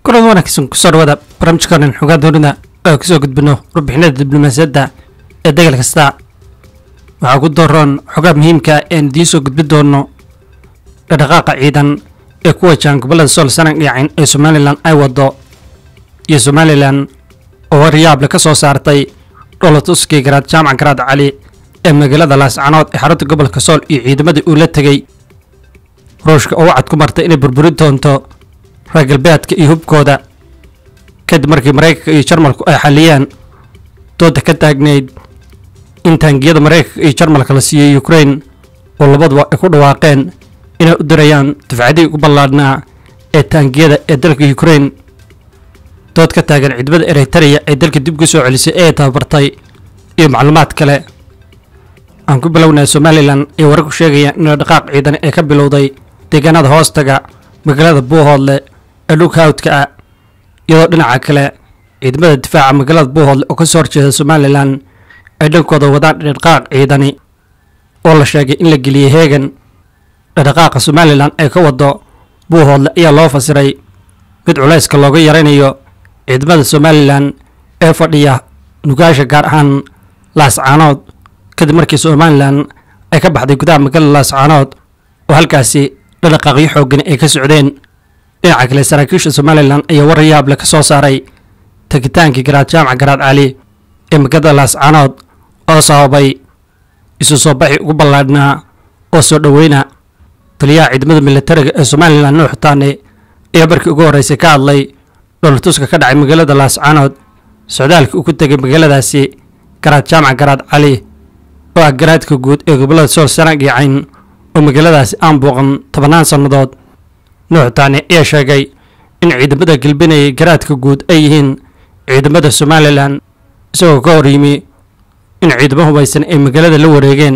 kulan wanaagsan kusoo dhawaada barnaamijkaanan xogaa doonida oo kasoo gudbino warbixinada diblomaasiyadda ee degal kasta waxaa ku dooran xogaa muhiimka een idiin soo gudbin doono dhaqdhaqaaqa ciidan ee ku wajahan gobollada sool sanag dhiyacin ee somalilan ay wado iyo somalilan oo waryaable ka soo saartay dholatuskii garaad jaamac garaad cali ee magaalada laascanood ee xarunta gobolka sool iyo ciidamadii uu la tegey ruushka oo wacad ku martay inay burburin doonto reer galbeedka iyo hubkooda kadib markii maraykanka iyo jarmalku ay xaliyeen dooda ka taagnayd in taangiyada maraykanka iyo jarmalka la siiyey ukrain oo labaduba ay ku dhawaaqeen inay u dirayaan dufcadihii ugu ballaadhnaa ee taangiyada ee dalka ukrain dood ka taagan ciidamada eritreya ee dalka dib ugu soo celisay ee tababartay iyo macluumaad kale aan ku bilownay somalilan ay wararku sheegayaan in dhaqaaq ciidan ee ka bilowday deegaanada hoostaga magaalada buuhoodle ee dhulka hawdka ah iyadoo dhinaca kale ciidamada difaaca magaalada buuhoodle oo kasoo horjeeda somalilan ay dhankooda wadaan dhaqaaq ciidani oo la sheegay in la geliyey heegan dhaqdhaqaaqa somalilan ee ka wado buuhoodle ayaa loo fasiray mid culayska looga yaraynayo ciidamada somalilan ee fadhiya nugaasha gaar ahaan laascaanood kadib markii somalilan ay ka baxday gudaha magaalada laascaanood oo halkaasi dhaqdhaqaaqyo xoogani ay ka socdeen dhinaca kale saraakiisha somalilan ayaa war yaable ka soo saaray tagitaankii garaad jaamac garaad cali ee magaalada laascaanood oo sababay isu soo baxi ugu ballaadhnaa oo soo dhoweyna taliyaha ciidamada militariga ee somalilan nuux taane ayaa markii ugu horreysay ka hadlay dholatuska ka dhacay magaalada laascaanood socdaalkii uu ku tegay magaaladaasi garaad jaamac garaad cali oo ah garaadka guud ee gobollada sool sanag iyo cayn oo magaaladaasi aan booqan tobannaan sannadood nuux taane ayaa sheegay in ciidamada gelbinayay garaadka guud ay yihiin ciidamada somalilan isagoo ka hor yimi in ciidamo hubaysan ay magaalada la wareegeen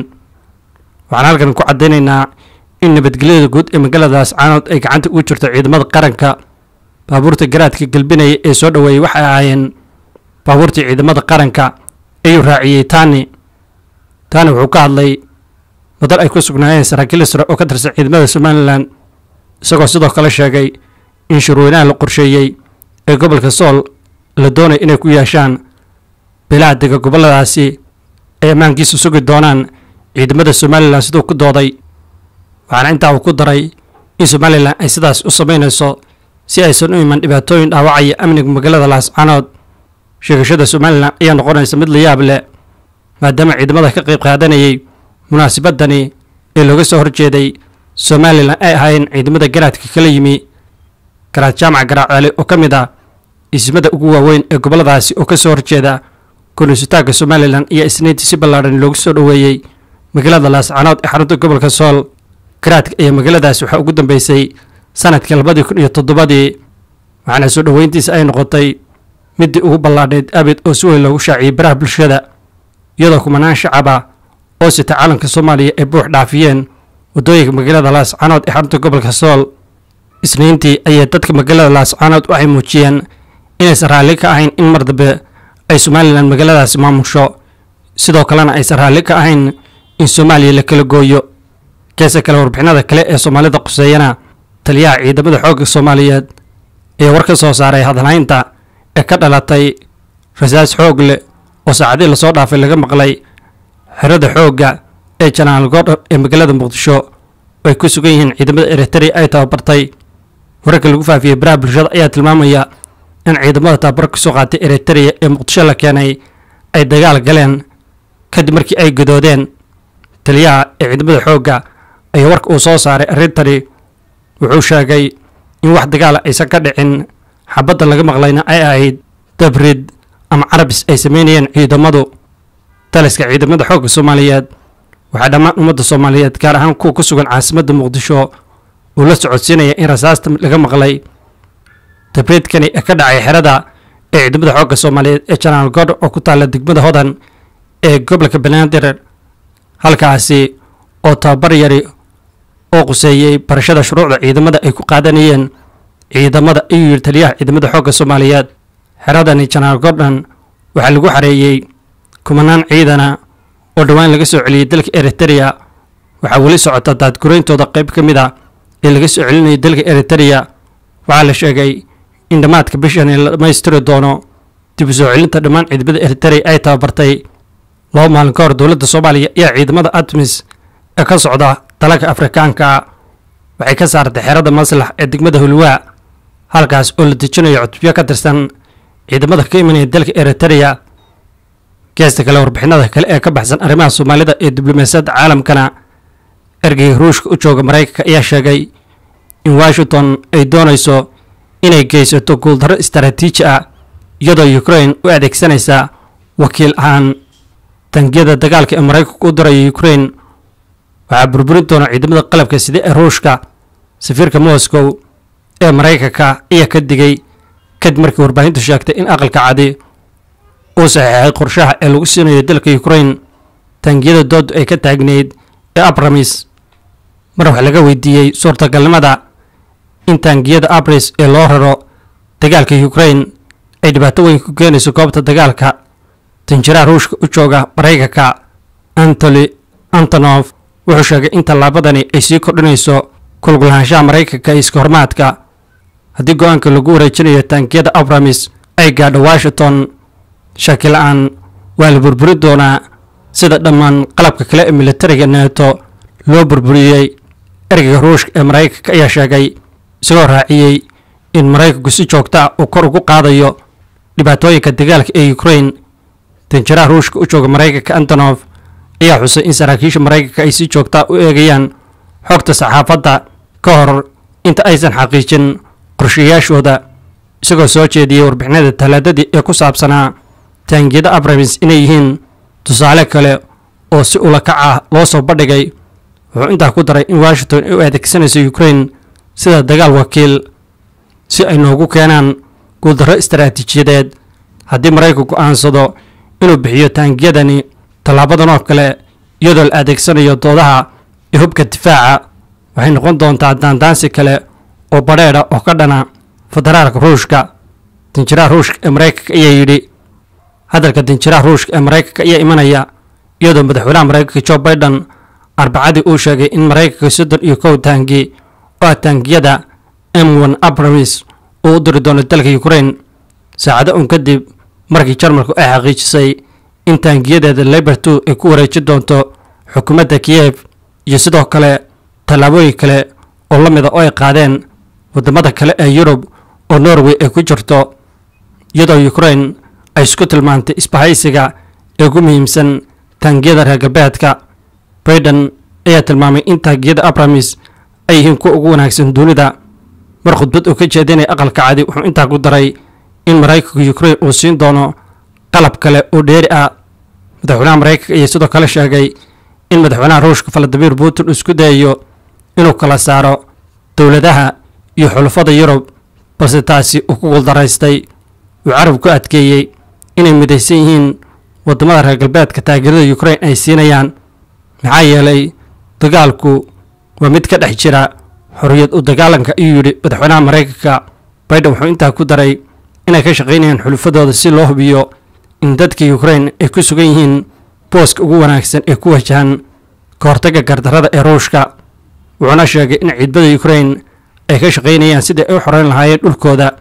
waxaan halkan ku caddaynaynaa in nabadgelyada guud ee magaalada laascaanood ay gacanta ugu jirto ciidamada qaranka baabuurta garaadka gelbinaya ee soo dhoweeyey waxay ahaayeen baabuurtii ciidamada qaranka ayuu raaciyey taani taani wuxuu ka hadlay wadal ay ku sugnaayeen saraakiil sare oo ka tirsan ciidamada somalilan isagoo sidoo kale sheegay in shirweynaha la qorsheeyey ee gobolka sool la doonay inay ku yeeshaan beelaha dega gobolladaasi ay ammaankiisa sugi doonaan ciidamada somalilan siduu ku dooday waxaana intaa uu ku daray in somalilan ay sidaas u samaynayso si aysan u iman dhibaatooyin dhaawacaya amniga magaalada laascaanood sheegashada somalilan ayaa noqonaysa mid la yaab leh maadaama ciidamada ka qayb qaadanayay munaasabadani ee looga soo horjeeday somalilan ay ahaayeen ciidamada garaadka kala yimi garaad jaamac garaad cali oo ka mid ah ismada ugu waaweyn ee gobolladaasi oo ka soo horjeeda konisutaagga somalilan iyo isniintii si ballaadhan loogu soo dhoweeyey magaalada laascaanood ee xarunta gobolka sool garaadka ayaa magaaladaasi waxaa ugu dambeysay sanadkii labadii kun iyo toddobadii waxaana soo dhoweyntiisa ay noqotay midii ugu ballaadhayd abid oo si weyn loogu shaaciyey baraha bulshada iyadoo kumanaan shacaba oo sita calanka soomaaliya ay buux dhaafiyeen waddooyinka magaalada laascaanood ee xarunta gobolka sool isniintii ayay dadka magaalada laascaanood waxay muujiyeen inaysan raalli ka ahayn in mar dambe ay somalilan magaaladaasi maamusho sidoo kalena aysan raalli ka ahayn in soomaaliya la kala gooyo keese kale warbixinada kale ee soomaalida quseeyana taliyaha ciidamada xoogga soomaaliyeed ayaa war ka soo saaray hadalhaynta ee ka dhalatay rasaas xoog leh oo saacadii lasoo dhaafay laga maqlay xerada xoogga ee janaal goordhar ee magaalada muqdisho oo ay ku sugan yihiin ciidamada eritrea ay tababartay wararka lagu faafiyey baraha bulshada ayaa tilmaamaya in ciidamada tababar ka soo qaatay eritrea ee muqdisho la keenay ay dagaal galeen kadib markii ay gadoodeen taliyaha ee ciidamada xoogga ayaa warka uu soo saaray arrintani wuxuu sheegay in wax dagaala aysan ka dhicin xabadda laga maqlayna ay ahayd dabrid ama carabis ay sameynayeen ciidamadu taliska ciidamada xoogga soomaaliyeed waxaa dhammaan ummadda soomaaliyeed gaar ahaan kuwa ku sugan caasimadda muqdisho uu la socodsiinaya in rasaasta laga maqlay dabridkani ee ka dhacay xerada ee ciidamada xoogga soomaaliyeed ee janaal godh oo ku taalla degmada hodan ee gobolka banaadir halkaasi oo tababar yari oo quseeyey barashada shuruucda ciidamada ay ku qaadanayeen ciidamada ayuu yidhi taliyaha ciidamada xoogga soomaaliyeed xeradani janaal gordhan waxaa lagu xareeyey kumanaan ciidana oo dhowaan laga soo celiyey dalka eritrea waxaa weli socota daadgurayntooda qayb ka mid a ee laga soo celinayay dalka eritrea waxaa la sheegay in dhammaadka bishani la dhammaystiri doono dib u soo celinta dhammaan ciidamada eritrea ay tababartay laba maalin ka hor dowladda soomaaliya ayaa ciidamada atmis ee ka socda dalalka afrikaanka waxay ka saartay xeerada maslax ee degmada hulwaa halkaas oo la dejinayo cutubyo ka tirsan ciidamada ka imanaya dalka eritrea geesta kale warbixinada kale ee ka baxsan arrimaha soomaalida ee diblomaasiyadda caalamkana ergeyga ruushka u jooga maraykanka ayaa sheegay in washington ay doonayso inay geysato guuldarro istaraatiiji ah iyadoo ukrain u adeegsanaysa wakiil ahaan tangiyada dagaalka ee maraykanku u dirayo ukrain waxaa burburin doona ciidamada qalabka sida ee ruushka safiirka moscow ee maraykanka ayaa ka digay kadib markii warbaahintu sheegtay in aqalka cadi uu saxeexay qorshaha ee lagu siinayo dalka ukrain taangiyada doodu ay ka taagneyd ee abramis mar wax laga weydiiyey suurtagalnimada in taangiyada abris ee loo raro dagaalka ukrain ay dhibaato weyn ku keenayso goobta dagaalka tanjiraha ruushka u jooga maraykanka antony antonof wuxuu sheegay in tallaabadani ay sii kordhinayso kulgulahaanshaha maraykanka iyo iska hormaadka haddii go-aanka lagu wareejinayo taangiyada abramis ay gaadho washington shaki la-aan waa la burburi doonaa sida dhammaan qalabka kale ee militariga neeto loo burburiyey ergeyga ruushka ee maraykanka ayaa sheegay isagoo raaciyey in maraykanku si joogta ah uu kor ugu qaadayo dhibaatooyinka dagaalka ee ukrain tanjiraha ruushka u jooga maraykanka antonof ayaa xusay in saraakiisha maraykanka ay si joogtaa u eegayaan xogta saxaafadda ka hor inta aysan xaqiijin qorshayaashooda isagoo soo jeediyey warbixinada talaadadii ee ku saabsanaa taangiyada abramis inay yihiin tusaale kale oo si ula kac ah loo soo bandhigay wuxuu intaa ku daray in washington ay u adeegsanayso ukrain sida dagaal wakiil si ay noogu keenaan guuldarro istaraatiijiyadeed haddii maraykanku go'aansado inuu bixiyo taangiyadani tallaabadan oo kale iyadoo la adeegsanayo doodaha iyo hubka difaaca waxay noqon doontaa daandaansi kale oo badheedha oo ka dhana federaalka ruushka danjiraha ruushka ee maraykanka ayaa yidhi hadalka danjiraha ruushka ee maraykanka ayaa imanaya iyadoo madaxweynaha maraykanka jo biden arbacadii uu sheegay in maraykanka soddon iyo kow taangi oo ah taangiyada m one abramis uu u diri doono dalka ukrain saacado un kadib markii jarmalku ay xaqiijisay in taangiyadeeda libertu ay ku wareejin doonto xukuumadda kiyev iyo sidoo kale tallaabooyin kale oo la mida oo ay qaadeen waddamada kale ee yurub oo norway ay ku jirto iyadoo ukrain ay isku tilmaantay isbahaysiga ee ugu muhiimsan taangiyada reer galbeedka baiden ayaa tilmaamay in taangiyada abramis ay yihiin kuwa ugu wanaagsan dunida mar khudbad uu ka jeedinaya aqalka cadi wuxuu intaa ku daray in maraykanka ukrain uu siin doono qalab kale oo dheeri ah madaxweynaha maraykanka ayaa sidoo kale sheegay in madaxweynaha ruushka valadimir putin uu isku dayayo inuu kala saaro dowladaha iyo xulafada yurub balse taasi uu ku guuldaraystay uu carab ku adkeeyey inay midaysan yihiin waddamada reer galbeedka taageerada ukrain ay siinayaan maxaa yeelay dagaalku waa mid ka dhex jira xorriyad u dagaalanka ayuu yidhi madaxweynaha maraykanka baiden wuxuu intaa ku daray inay ka shaqaynayaan xulufadooda si loo hubiyo in dadka ukrain ay ku sugan yihiin booska ugu wanaagsan ee ku wajahan ka hortagga gardarrada ee ruushka wuxuuna sheegay in ciidamada ukrain ay ka shaqaynayaan sidai ay u xoreyn lahaayeen dhulkooda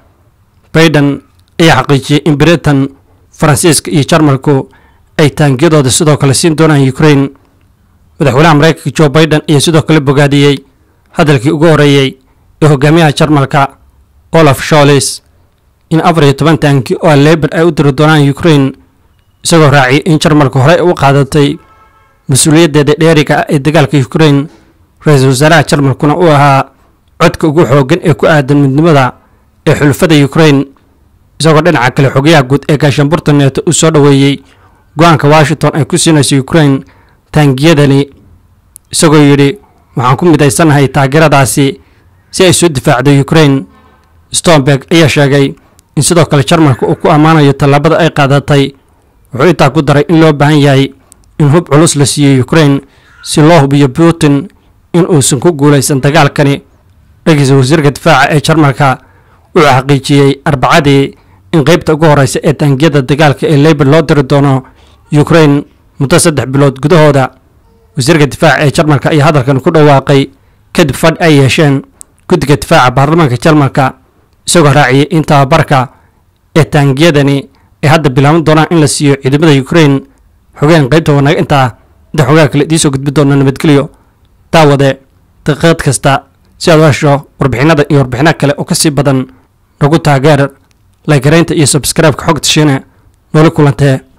baiden ayaa xaqiijiyey in britain faransiiska iyo jarmalku ay taangiyadooda sidoo kale siin doonaan ukrain madaxweynaha maraykanka jo baiden ayaa sidoo kale bogaadiyey hadalkii ugu horreeyey ee hogaamiyaha jarmalka olaf sholis in afar iyo toban taanki oo leban ay u diri doonaan ukrain isagoo raaciyay in jarmalku horey u qaadatay mas-uuliyaddeeda dheeriga ah ee dagaalka ukrain ra-iisul wasaaraha jarmalkuna uu ahaa codka ugu xooggan ee ku aadan midnimada ee xulufada ukrain isagoo dhinaca kale xogayaha guud ee gaashaanburta neeto uu soo dhoweeyey go-aanka washington ay ku siinayso ukrain taangiyadani isagoo yidhi waxaan ku midaysannahay taageeradaasi si ay soo difaacdo ukrain stomberg ayaa sheegay in sidoo kale jarmalka uu ku ammaanayo tallaabada ay qaadatay wuxuu intaa ku daray in loo baahan yahay in hub culus la siiyo ukrain si loo hubiyo putin in uusan ku guulaysan dagaalkani dhagiisa wasiirka difaaca ee jarmalka wuxuu xaqiijiyey arbacadii in qeybta ugu horeysa ee taangiyada dagaalka ee lebor loo diri doono ukrain muddo saddex bilood gudahooda wasiirka difaaca ee jarmalka ayaa hadalkan ku dhawaaqay kadib fadh ay yeesheen guddiga difaaca baarlamaanka jarmalka isagoo raaciyay in tababarka ee taangiyadani ay hadda bilaaban doonaan in la siiyo ciidamada ukrain xogeen qaybta wanaag intaa inta xogaha kale idiin soo gudbi doona nabadgelyo daawade daqiiqad kasta si aad u hesho warbixinada iyo warbixinaha kale oo kasii badan nagu taageer laygaraynta iyo sabskraibeka xogta shiine noola kulantee